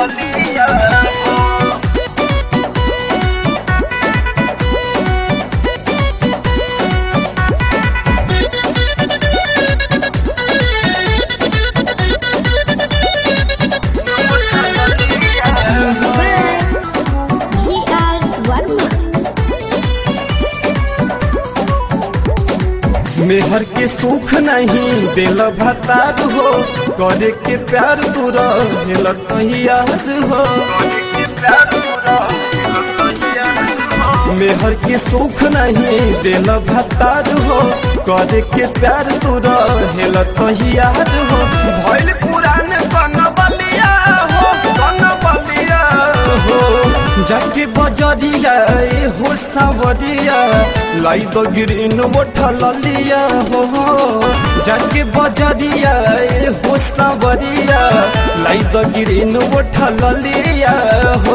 ललिया हो We are Varma. मेहर के सुख नहीं दिल भतार हो करे के प्यार दूर दिल तैयार हो मेहर के सुख नहीं दिल भतार हो करे के प्यार दूर हेल तैयार हो भइल पुरान कन बलिया हो कन बलिया हो जाके बजरिया ए हो सावरिया लाई दो गिरिन मोठा ललिया हो जाके बजरिया ए हो सावरिया लाई दो गिरिन मोठा ललिया हो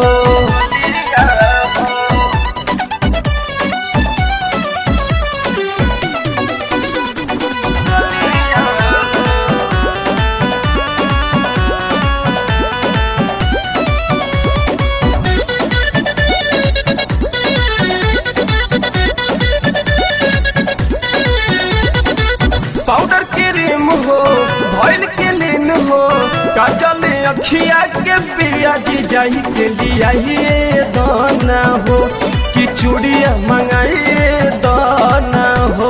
पाउडर क्रीम हो भइल के लीन हो काजल अखिया के पिया जी जाई के लिया ये दाना हो कि चूड़िया मंगाई दाना हो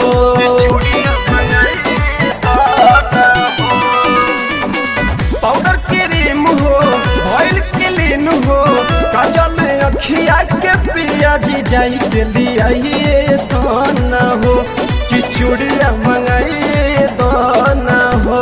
पाउडर क्रीम हो भइल के लीन हो काजल अखिया के पिया जी जाई के लिया ये दाना हो कि चूड़िया मंगाई दाना हो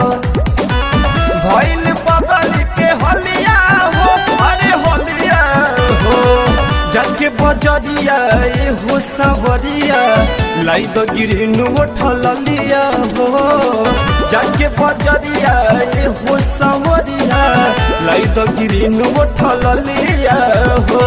भइल बगल के होलिया हो अरे होलिया हो जाके बजरिया ए हो सावरिया लाई दो गिरिन उठल लिया हो जाके बजरिया ए हो सावरिया लाई दो गिरिन उठल लिया हो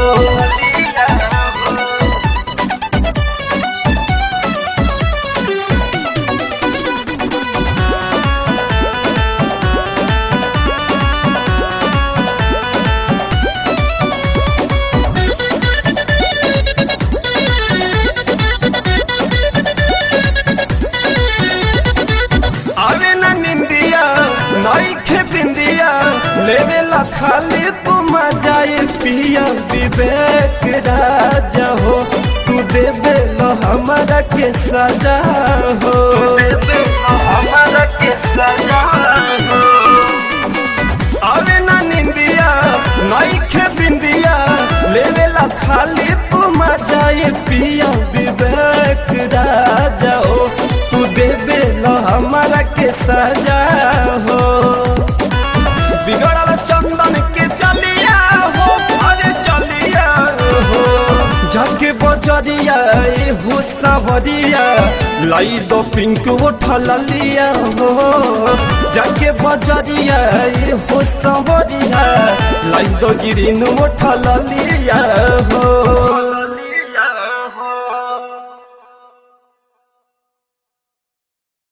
आवे ना निंदिया नई खे बिंदिया लेवे ला खाली तुम जाए पिया विवेक राजा हो तू देवे लो हमारा के सजा हो हमारा के सजा हो आवे ना निंदिया नई खे बिंदिया लेवे ला खाली तुम जाए पिया विवेक राजा हो तू देवे लो हमारा के सजा हो बिगड़ल चंदन के चलिया हो अरे चलिया हो जाके बजरिया ए हो सावरिया लाई दो पिंक उठल लिया हो जाके बजरिया ए हो सावरिया लाई दो गिरिन उठल लिया हो